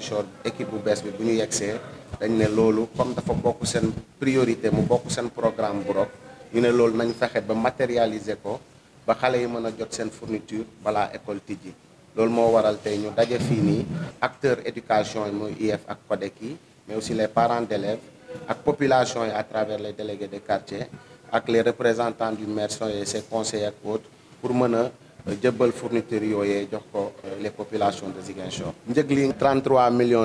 Ziguinchor équipe bu bees bi bu ñu yegsee dañ ne loolu comme dafa bokk seen priorité mu bokk seen programme bu rok ñu ne loolu nañ fexe ba matérialiser ko ba xale yi mën a jot seen fourniture balaa école tijji loolu moo waral tey ñu daje fii nii acteur éducation yi mooy IEF ak CODEC yi mais aussi les parents d'élèves ak population yi à travers les délégués de quartier ak les représentants du maire et ses conseillers ak autres pour mën a jëbbal fourniture yooyee jox ko les populations de Ziguinchor. njëg li 33 millions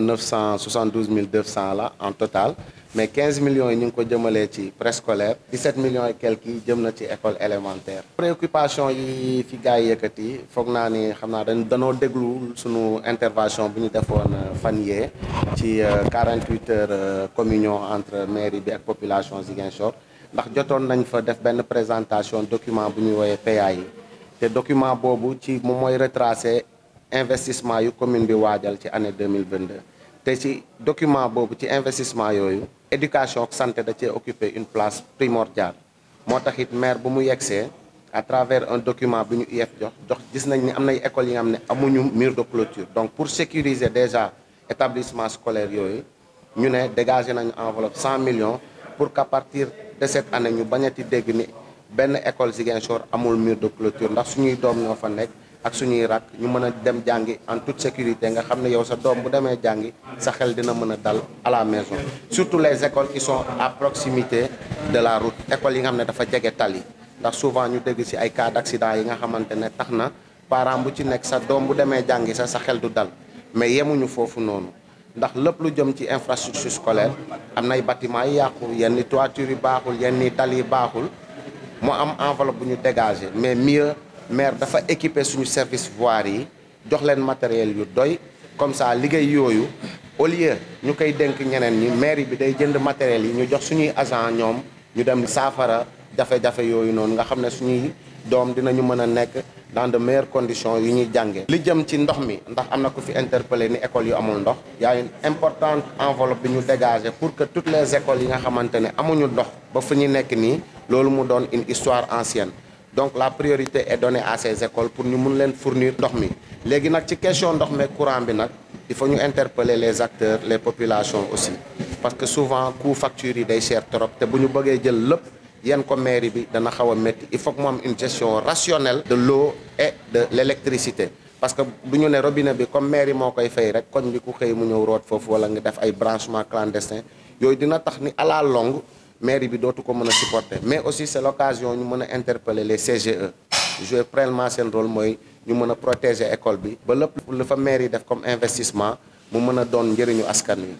972 mille 200 la en total mais 15 millions yi ñu ngi ko jëmalee ci préscolaire 17 millions et quelques yi jëm na ci école élémentaire. préoccupation yi fi gars yi yëkkati foog naa ni xam naa dañ danoo déglu sunu intervention bu ñu defoon fan yee ci 48 heures communion entre mairie bi ak population Ziguinchor ndax jotoon nañ fa def benn présentation document bu ñuy woowee PA yi. te document boobu ci moom mooy retracé investissement yu commune bi waajal ci année 2022 te ci document boobu ci investissement yooyu éducation ak santé da cee occuper une place primordiale moo tax it maire bu mu yegsee à travers un document bu ñu IEF jox jox gis nañ ni am nay écoles yi nga xam ne amuñu mur de clôture donc pour sécuriser déjà établissement scolaire yooyu ñu ne dégager nañu enveloppe 100 millions pour qu'à partir de cette année ñu bañati dégg ni benn école Ziguinchor amul mur de clôture ndax suñuy doom ñoo fa nekk ak suñuy rak ñu mën a dem jàngi en toute sécurité nga xam ne yow sa doom bu demee jàngi sa xel dina mën a dal à la maison surtout les écoles qui sont à proximité de la route écoles yi nga xam ne dafa jege tali ndax souvent ñu dégg ci ay cas d'accident yi nga xamante ne tax na parent bu ci nekk sa doom bu demee jàngi sa sa xel du dal mais yemuñu foofu noonu ndax lépp lu jëm ci infrastructure scolaire am nay bâtiment yi yàqu yenn toiture yi baaxul yenn tali yi baaxul mu am enveloppe bu ñu dégagé mais mieux maire dafa équiper suñu service voirie yi jox leen matériel yu doy comme ça liggéey yooyu au lieu ñu koy dénk ñeneen ñi mairie bi day jënd matériel yi ñu jox suñuy agent ñoom ñu dem saafara jafe-jafe yooyu noonu nga xam ne suñuy doom dinañu mën a nekk dans de meilleures conditions yu ñuy jàngee. li jëm ci ndox mi ndax am na ku fi interpellé ni école yu amul ndox y a une importante enveloppe bi ñu dégagé pour que toutes les écoles yi nga xamante ne amuñu ndox ba fu ñu nekk nii loolu mu doon une histoire ancienne donc la priorité est donnée à ces écoles pour ñu mun leen fournir ndox mi léegi nag ci question ndox mi courant bi nag il faut ñu interpeller les acteurs les populations aussi parce que souvent coût facture yi day cher trop te bu ñu bëggee jël lépp yenn ko mairie bi dana xaw a métti il faut que mu am une gestion rationnelle de l'eau et de l'électricité parce que du ñu ne robinet bi comme mairie moo koy fay rek koñ bi ku xëy mu ñëw root foofu wala nga def ay branchement clandestin yooyu dina tax ni à la longue mairie bi dootu ko mën a supporter mais aussi c'est l'occasion ñu mën a interpeller les CGE jouer pleinement seen rôle mooy ñu mën a protéger école bi ba lépp lu fa mairie def comme investissement mu mën a doon njëriñu askan wi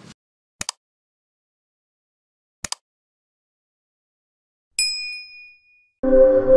thank you